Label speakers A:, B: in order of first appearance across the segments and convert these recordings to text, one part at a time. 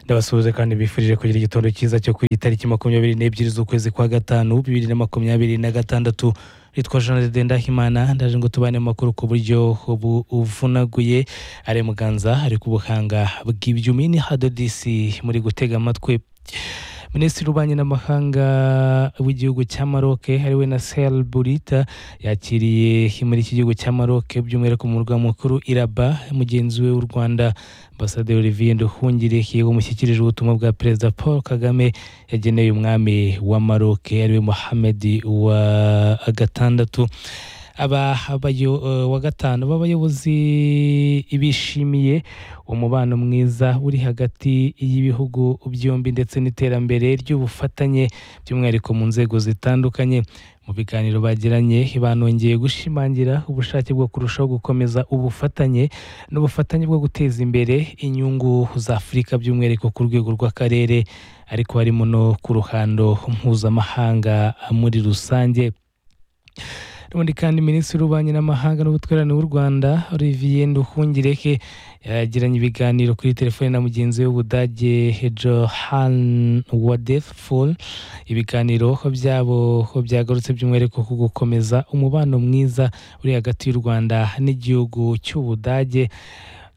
A: ndabasuhuza kandi bifurije kugira igitondo cyiza cyo ku itariki makumyabiri n'ebyiri z'ukwezi kwa gatanu bibiri na makumyabiri na gatandatu ritwa jeanette ndahimana ndaje ngo tubane mu makuru ku buryo buvunaguye ari muganza ari ku buhanga bw'ibyumi ni hadodisi muri gutega amatwi minisitiri w'ububanyi n'amahanga w'igihugu cya maroc ariwe na sel burita yakiriye muri iki gihugu cya maroc by'umwihariko mu murwa mukuru iraba mugenzi we w'u rwanda ambasaderi olivier nduhungire umushyikirije ubutumwa bwa perezida paul kagame yageneye umwami wa maroc ariwe mohamed wa gatandatu aba wa gatanu b'abayobozi bishimiye umubano mwiza uri hagati y'ibihugu byombi ndetse n'iterambere ry'ubufatanye by'umwihariko mu nzego zitandukanye mu biganiro bagiranye banongeye gushimangira ubushake bwo kurushaho gukomeza ubufatanye n'ubufatanye bwo guteza imbere inyungu za afurika by'umwihariko ku rwego rw'akarere ariko harimo no ku ruhando mpuzamahanga muri rusange ubundi kandi minisitiri w'ububanyi n'amahanga n'ubutwererane w'u rwanda olivier nduhungireke yagiranye ibiganiro kuri telefone na mugenzi we w'ubudage johan wadeful ibiganiro byabo byagarutse by'umwihariko ku gukomeza umubano mwiza uri hagati y'u rwanda n'igihugu cy'ubudage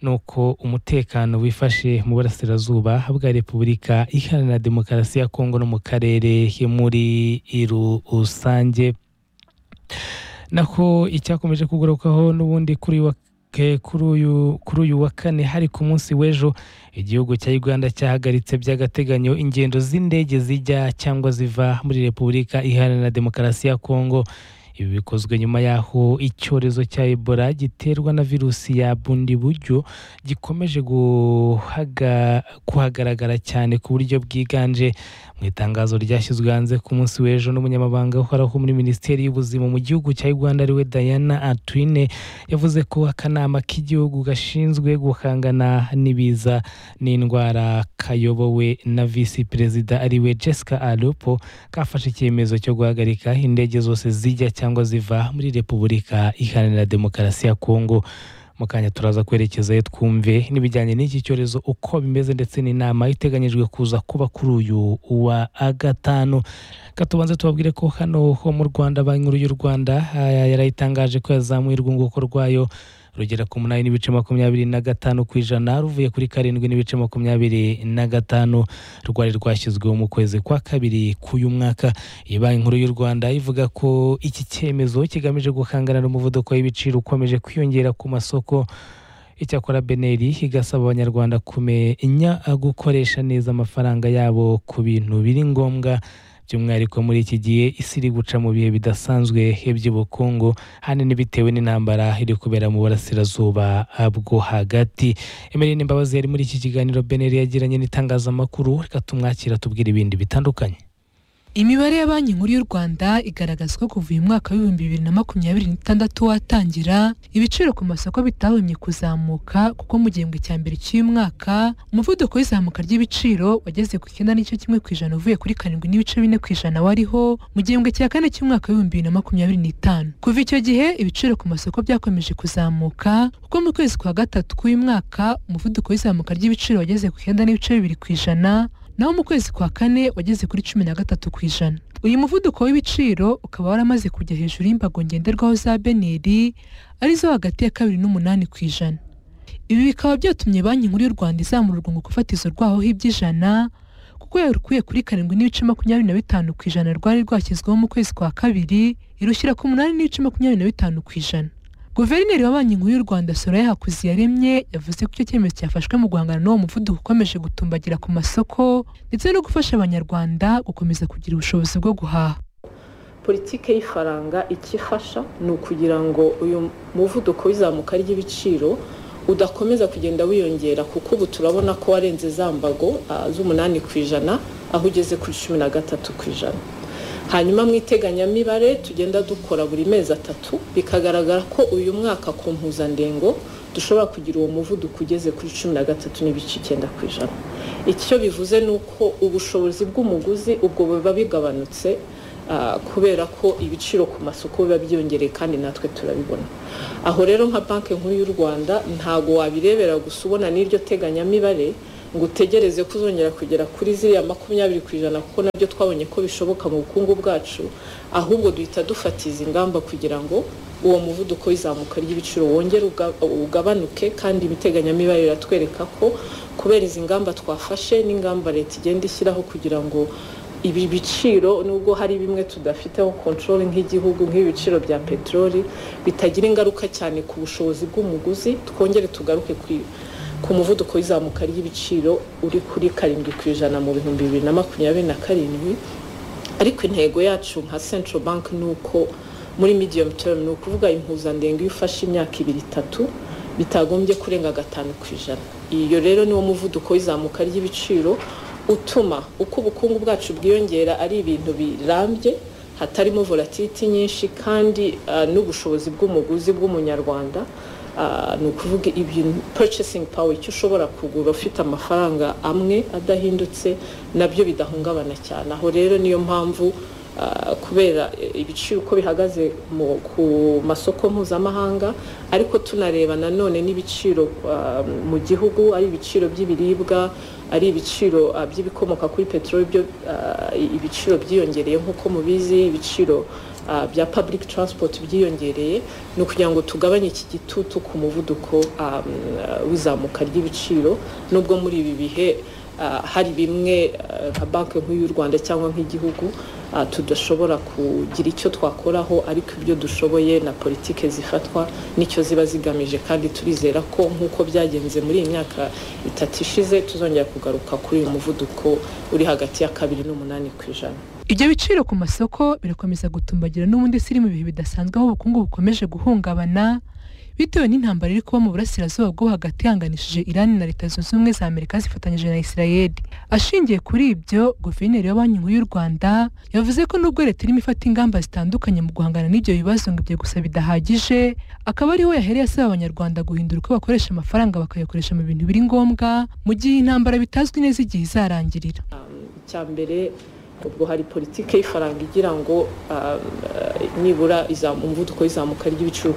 A: nuko umutekano wifashe mu burasirazuba bwa repubulika iharanira demokarasi ya kongo no mu karere muri rusange naho icyakomeje kugarukaho n'ubundi kuri wa kuri uyu wa kane hari ku munsi w'ejo igihugu cya uganda cyahagaritse by'agateganyo ingendo z'indege zijya cyangwa ziva muri repubulika iharanira demokarasi ya kongo ibi bikozwe nyuma y'aho icyorezo cya ebola giterwa na virusi ya bundi buryo gikomeje kuhagaragara cyane ku buryo bwiganje mu itangazo ryashyizwe hanze ku munsi w'ejo n'umunyamabanga uhoraho muri minisiteri y'ubuzima mu gihugu cya uganda ariwe diana atwine yavuze ko akanama k'igihugu gashinzwe guhangana n'ibiza n'indwara kayobowe na visi perezida ariwe jessica alupo kafashe icyemezo cyo guhagarika indege zose zijya cyangwa ziva muri repubulika iharanira demokarasi ya kongo mu kanya turaza kwerekezayo twumve n'ibijyanye n'iki cyorezo uko bimeze ndetse n'inama iteganyijwe kuza kuba kuri uyu wa gatanu katubanze tubabwire ko hano ho mu rwanda banki nkuru y'u rwanda yarayitangaje ko yazamuye urwunguko rwayo rugera ku munani n'ibice makumyabiri na gatanu ku ijana ruvuye kuri karindwi n'ibice makumyabiri na gatanu rwari rwashyizweho mu kwezi kwa kabiri k'uyu mwaka iyi banki nkuru y'u rwanda ivuga ko iki cyemezo kigamije guhangana n'umuvuduko w'ibiciro ukomeje kwiyongera ku masoko icyakora beneri igasaba abanyarwanda kumenya gukoresha neza amafaranga yabo ku bintu biri ngombwa by'umwihariko muri iki gihe isi iri guca mu bihe bidasanzwe by'ubukungu hanini bitewe n'intambara iri kubera mu burasirazuba bwo hagati emerine imbabazi yari muri iki kiganiro beneri yagiranye n'itangazamakuru reka tumwakira tubwire ibindi bitandukanye
B: imibare ya banki nkuru y'u rwanda igaragaza ko kuva uyu mwaka w'ibihumbi bibiri na makumyabiri n'itandatu watangira ibiciro ku masoko bitahumye kuzamuka kuko mu gihembwe cya mbere cy'uyu mwaka umuvuduko w'izamuka ry'ibiciro wageze ku icyenda n'igice kimwe ku ijana uvuye kuri karindwi n'ibice bine ku ijana wariho mu gihembwe cya kane cy'umwaka w'ibihumbi bibiri na makumyabiri n'itanu kuva icyo gihe ibiciro ku masoko byakomeje kuzamuka kuko mu kwezi kwa gatatu k'uyu mwaka umuvuduko w'izamuka ry'ibiciro wageze ku icyenda n'ibice bibiri ku ijana naho mu kwezi kwa kane wageze kuri cumi na gatatu ku ijana uyu muvuduko w'ibiciro ukaba waramaze kujya hejuru y'imbago ngenderwaho za beneri arizo hagati ya kabiri n'umunani ku ijana ibi bikaba byatumye banki nkuru y'u rwanda izamura urwunguko fatizo rwaho iby'ijana kuko yarukuye kuri karindwi n'ibice makumyabiri na bitanu ku ijana rwari rwashyizweho mu kwezi kwa kabiri irushyira ku munani n'ibice makumyabiri na bitanu ku ijana guverineri wa banki nkuru y'u rwanda soraya hakuziyaremye yavuze ko icyo cyemezo cyafashwe mu guhangana n'uwo muvuduko ukomeje gutumbagira ku masoko ndetse no gufasha abanyarwanda gukomeza kugira ubushobozi bwo guhaha
C: politiki y'ifaranga icyo ifasha ni ukugira ngo uyu muvuduko w'izamuka ry'ibiciro udakomeza kugenda wiyongera kuko ubu turabona ko warenze za mbago z'umunani ku ijana aho ugeze kuri cumi na gatatu ku ijana hanyuma mu iteganyamibare tugenda dukora buri mezi atatu bikagaragara ko uyu mwaka ku mpuzandengo dushobora kugira uwo muvuduko ugeze kuri cumi na gatatu n'ibice icyenda ku ijana icyo bivuze ni uko ubushobozi bw'umuguzi ubwo buba bigabanutse kubera ko ibiciro ku masoko biba byiyongereye kandi natwe turabibona aho rero nka banki nkuru y'u rwanda ntago wabirebera gusa ubona n'iryo teganyamibare ngo utegereze ko uzongera kugera kuri ziriya makumyabiri ku ijana kuko nabyo twabonye ko bishoboka mu bukungu bwacu ahubwo duhita dufatiza ingamba kugira ngo uwo muvuduko w'izamuka ry'ibiciro wongere ugabanuke kandi imiteganyamibare iratwereka ko kubera izi ngamba twafashe n'ingamba leta igenda ishyiraho kugira ngo ibi biciro nubwo hari bimwe tudafiteho kontorore nk'igihugu nk'ibiciro bya peteroli bitagira ingaruka cyane ku bushobozi bw'umuguzi twongere tugaruke ku muvuduko w'izamuka ry'ibiciro uri kuri karindwi ku ijana mu bihumbi bibiri na makumyabiri na karindwi ariko intego yacu nka central bank ni uko muri medium term ni ukuvuga impuzandengo iyo ufashe imyaka ibiri itatu bitagombye kurenga gatanu ku ijana iyo rero niwo muvuduko w'izamuka ry'ibiciro utuma uko ubukungu bwacu bwiyongera ari ibintu birambye hatarimo volatility nyinshi kandi n'ubushobozi bw'umuguzi bw'umunyarwanda ni ukuvuga ibintu purchasing power icyo ushobora kugura ufite amafaranga amwe adahindutse nabyo bidahungabana cyane aho rero niyo mpamvu kubera ibiciro uko bihagaze ku masoko mpuzamahanga ariko tunareba nanone n'ibiciro mu gihugu ari ibiciro by'ibiribwa ari ibiciro by'ibikomoka kuri peteroli byo ibiciro byiyongereye nk'uko mubizi ibiciro bya public transport byiyongereye ni ukugira ngo tugabanye iki gitutu ku muvuduko w'izamuka ry'ibiciro nubwo muri ibi bihe hari bimwe nka banki nk'u y'u rwanda cyangwa nk'igihugu tudashobora kugira icyo twakoraho ariko ibyo dushoboye na politike zifatwa nicyo ziba zigamije kandi turizera ko nk'uko byagenze muri iyi myaka itatu ishize tuzongera kugaruka kuri uyu muvuduko uri hagati ya kabiri n'umunani ku ijana
B: ibyo biciro ku masoko birakomeza gutumbagira n'ubundi siri mu bihe bidasanzwe aho ubukungu bukomeje guhungabana bitewe n'intambara iri kuba mu burasirazuba bwo hagati ihanganishije irani na leta zunze ubumwe za amerika zifatanyije na isirayeli ashingiye kuri ibyo guverineri wa banki nkuru y'u rwanda yavuze ko nubwo leta irimo ifata ingamba zitandukanye mu guhangana n'ibyo bibazo ngo ibyo gusa bidahagije akaba ariho yahereye asaba abanyarwanda guhindura uko bakoresha amafaranga bakayakoresha mu bintu biri ngombwa mu gihe intambara bitazwi neza igihe izarangirira
C: icyambere ubwo hari politiki y'ifaranga igira ngo nibura umuvuduko w'izamuka ry'ibiciro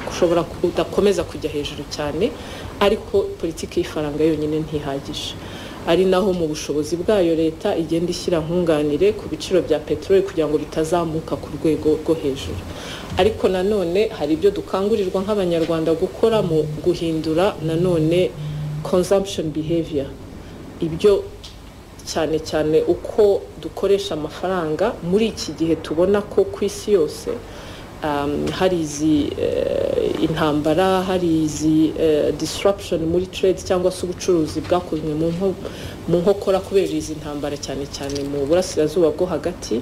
C: ushobora udakomeza kujya hejuru cyane ariko politiki y'ifaranga yonyine ntihagije ari naho mu bushobozi bwayo leta igenda ishyira nkunganire ku biciro bya peteroli kugira ngo bitazamuka ku rwego rwo hejuru ariko nanone hari ibyo dukangurirwa nk'abanyarwanda gukora mu guhindura nanone consumption behavior ibyo cyane cyane uko dukoresha amafaranga muri iki gihe tubona ko ku isi yose hari izi intambara hari izi disruption muri trade cyangwa se ubucuruzi bwakozwe mu nkokora kubera izi ntambara cyane cyane mu burasirazuba bwo hagati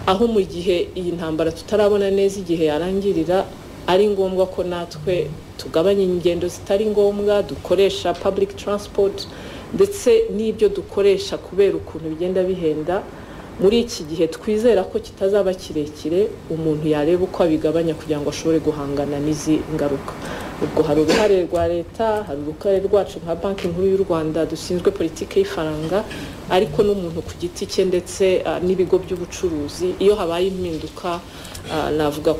C: aho mu gihe iyi ntambara tutarabona neza igihe yarangirira ari ngombwa ko natwe tugabanya ingendo zitari ngombwa dukoresha public transport ndetse n'ibyo dukoresha kubera ukuntu bigenda bihenda muri iki gihe twizera ko kitazaba kirekire umuntu yareba uko abigabanya kugira ngo ashobore guhangana n'izi ngaruka ubwo hari uruhare rwa leta hari uruhare rwacu nka banki nkuru y'u rwanda dushinzwe politiki y'ifaranga ariko n'umuntu ku giti cye ndetse n'ibigo by'ubucuruzi iyo habaye impinduka navuga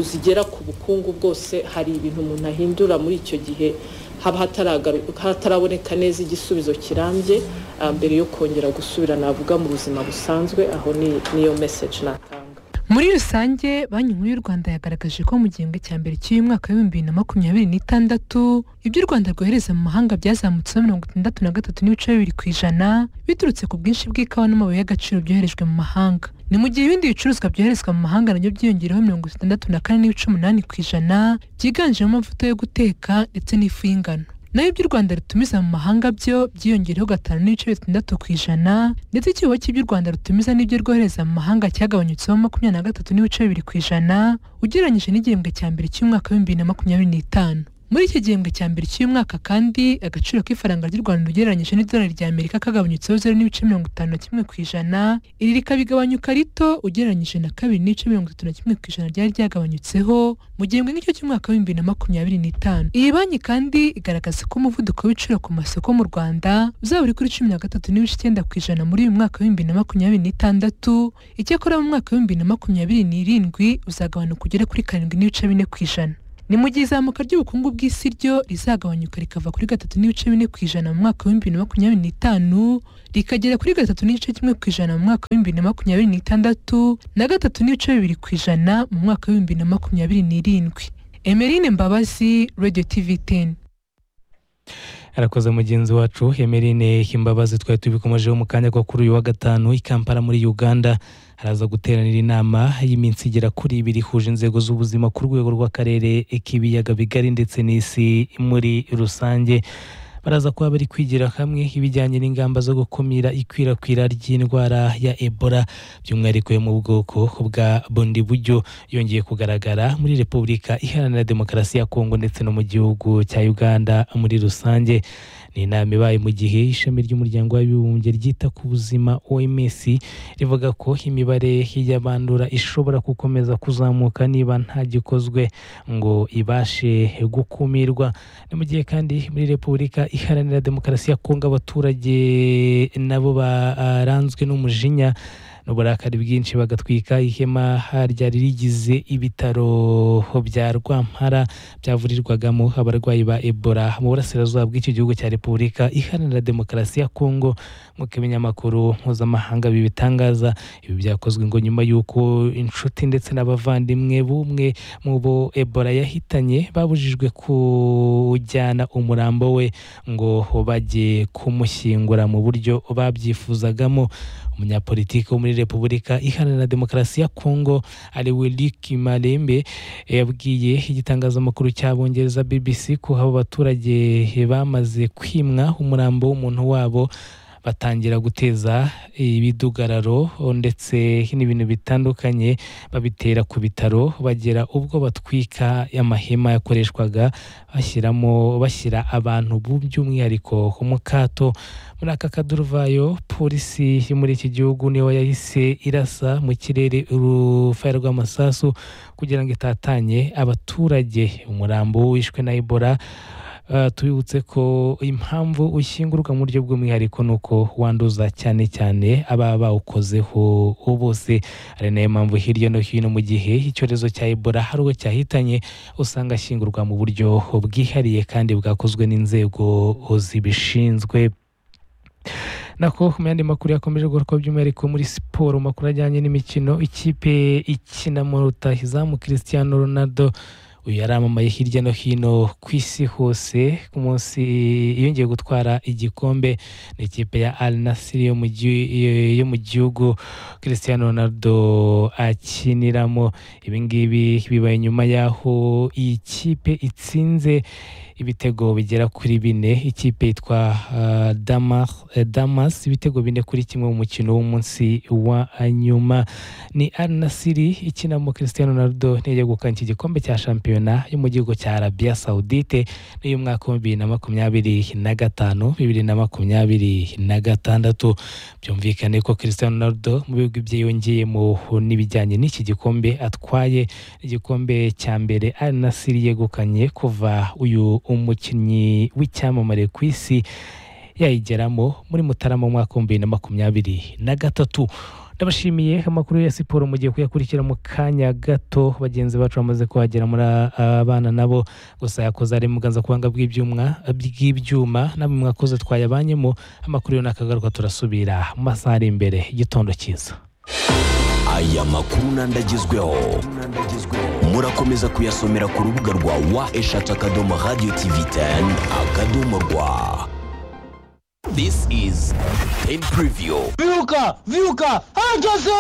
C: zigera ku bukungu bwose hari ibintu umuntu ahindura muri icyo gihe haba hataraboneka neza igisubizo kirambye mbere yo kongera gusubira navuga mu buzima busanzwe aho niyo meseje natanga
B: muri rusange banki nkuru y'u rwanda yagaragaje ko mu gihembwe cya mbere cy'uyu mwaka w'ibihumbi bibiri na makumyabiri n'itandatu ibyo u rwanda rwohereza mu mahanga byazamutseho mirongo itandatu na gatatu n'ibice bibiri ku ijana biturutse ku bwinshi bw'ikawa n'amabuye y'agaciro byoherejwe mu mahanga ni mu gihe ibindi bicuruzwa byoherezwa mu mahanga nabyo byiyongereho mirongo itandatu na kane n'ibice umunani ku ijana byiganjemo amavuta yo guteka ndetse n'ifu y'ingano nayo ibyo u rwanda rutumiza mu mahanga byo byiyongereho gatanu n'ibice bitandatu ku ijana ndetse icyuho cy'ibyo u rwanda rutumiza n'ibyo rwohereza mu mahanga cyagabanyutseho makumyabiri na gatatu n'ibice bibiri ku ijana ugereranyije n'igihembwe cya mbere cy'umwaka w'ibihumbi bibiri na makumyabiri n'itanu muri iki gihembwe cya mbere cy'uyu mwaka kandi agaciro k'ifaranga ry'u rwanda ugereranyije n'idolari rya amerika kagabanyutseho zeru n'ibice mirongo itanu na kimwe ku ijana iri rikabigabanyuka rito ugereranyije na kabiri n'ibice mirongo itatu na kimwe ku ijana ryari ryagabanyutseho mu gihembwe nk'icyo cy'umwaka w'ibihumbi na makumyabiri n'itanu iyi banki kandi igaragaza ko umuvuduko w'ibiciro ku masoko mu rwanda uzaba uri kuri cumi na gatatu n'ibice icyenda ku ijana muri uyu mwaka w'ibihumbi na makumyabiri n'itandatu icyakora mu mwaka w'ibihumbi na makumyabiri n'irindwi uzagabanuka ugere kuri karindwi n'ibice bine ku ijana ni mu gihe izamuka ry'ubukungu bw'isi ryo rizagabanyuka rikava kuri gatatu n'ibice bine ku ijana mu mwaka w'ibihumbi bibiri na makumyabiri n'itanu rikagera kuri gatatu n'igice kimwe ku ijana mu mwaka w'ibihumbi bibiri na makumyabiri n'itandatu na gatatu n'ibice bibiri ku ijana mu mwaka w'ibihumbi bibiri na makumyabiri n'irindwi emerine mbabazi radiyo tivi teni
A: arakoze mugenzi wacu emerine imbabazi twari tubikomejeho mu kanya ko kuri uyu wa gatanu i kampala muri uganda araza guteranira inama y'iminsi igera kuri ibiri ihuje inzego z'ubuzima ku rwego rw'akarere k'ibiyaga bigari ndetse n'isi muri rusange baraza kuba bari kwigira hamwe ibijyanye n'ingamba zo gukumira ikwirakwira ry'indwara ya ebola by'umwihariko yo mu bwoko bwa bundi buryo yongeye kugaragara muri repubulika iharanira demokarasi ya kongo ndetse no mu gihugu cya uganda muri rusange ni inama ibaye mu gihe ishami ry'umuryango w'abibumbye ryita ku buzima oms rivuga ko imibare y'abandura ishobora gukomeza kuzamuka niba nta gikozwe ngo ibashe gukumirwa ni mu gihe kandi muri repubulika iharanira demokarasi ya kongo abaturage nabo baranzwe n'umujinya n'uburakari bwinshi bagatwika ihema ryari rigize ibitaro bya rwampara byavurirwagamo abarwayi ba ebola mu burasirazuba bw'icyo gihugu cya repubulika iharanira demokarasi ya kongo nk'uko ibinyamakuru mpuzamahanga bibitangaza ibi byakozwe ngo nyuma y'uko inshuti ndetse n'abavandimwe b'umwe mu bo ebola yahitanye babujijwe kujyana umurambo we ngo bajye kumushyingura mu buryo babyifuzagamo umunyapolitiki wo muri repubulika iharanira demokarasi ya kongo ari Luc marembe yabwiye igitangazamakuru cy'abongereza bbc ko abo baturage bamaze kwimwa umurambo w'umuntu wabo batangira guteza ibidugararo ndetse n'ibintu bitandukanye babitera ku bitaro bagera ubwo batwika amahema yakoreshwaga bashyiramo bashyira abantu by'umwihariko mu kato muri aka kaduruvayo polisi yo muri iki gihugu niyo yahise irasa mu kirere urufaya rw'amasasu kugira ngo itatanye abaturage umurambo wishwe na ebola tubibutse ko impamvu ushyingurwa mu buryo bw'umwihariko ni uko wanduza cyane cyane aba bawukozeho bose ari nayo mpamvu hirya no hino mu gihe icyorezo cya ebola hari uwo cyahitanye usanga ashyingurwa mu buryo bwihariye kandi bwakozwe n'inzego zibishinzwe nako mu yandi makuru yakomeje gukorwa by'umwihariko muri siporo makuru ajyanye n'imikino ikipe ikina mu rutahizamu christian ronaldo uyu yaramamaye hirya no hino ku isi hose ku munsi yongeye gutwara igikombe ni ikipe ya al nasiri yo mu gihugu christian ronaldo akiniramo ibingibi bibaye nyuma y'aho iyi kipe itsinze ibitego bigera kuri bine ikipe yitwa damas ibitego bine kuri kimwe mu mukino w'umunsi wa nyuma ni arinasiri ikinamo christian ronaldo ntiye gukana iki gikombe cya shampiyona yo mu gihugu cya arabiya sawudite n'uyu mwaka wa bibiri na makumyabiri na gatanu bibiri na makumyabiri na gatandatu byumvikane ko christian ronaldo mu bihugu bye yongeyemo n'ibijyanye n'iki gikombe atwaye igikombe cya mbere arinasiri yegukanye kuva uyu umukinnyi w'icyamamare ku isi yayigeramo muri mutarama mu mwaka w'ibihumbi bibiri na makumyabiri na gatatu ndabashimiye amakuru ya siporo mugiye kuyakurikira mu kanya gato bagenzi bacu bamaze kuhagera muri abana nabo gusa yakoze ari muganza kubanga bw'ibyuma bw'ibyuma namwe mwakoze twayabanyemo amakuru yo nakagaruka turasubira mu masaha ari imbere igitondo cyiza
D: aya makuru n'andagezweho murakomeza kuyasomera ku rubuga rwa wa eshatu akadomo radiyo tivi teni akadomo rwa This is in preview.
E: Viuka! Viuka! Hageze!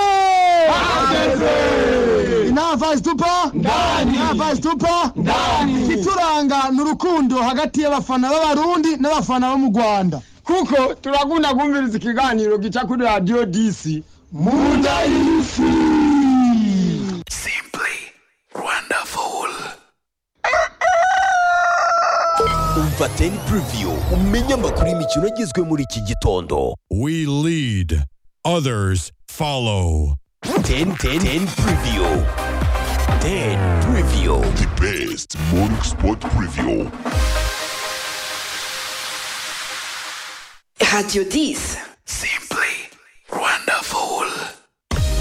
E: inava zitupa ndani inava zitupa ndani ituranga ni urukundo hagati y'abafana b'abarundi n'abafana bo mu rwanda
F: kuko turakunda kumviriza ikiganiro gica kuri radiyo disi
E: munda y'isi
D: Simply wonderful. Umva Ten Preview umenye amakuru y'imikino agizwe muri iki gitondo.
G: We lead, others follow.
D: Ten Ten Ten Preview. Ten Preview. The best morning sport preview.
H: Radio 10.
D: Simply.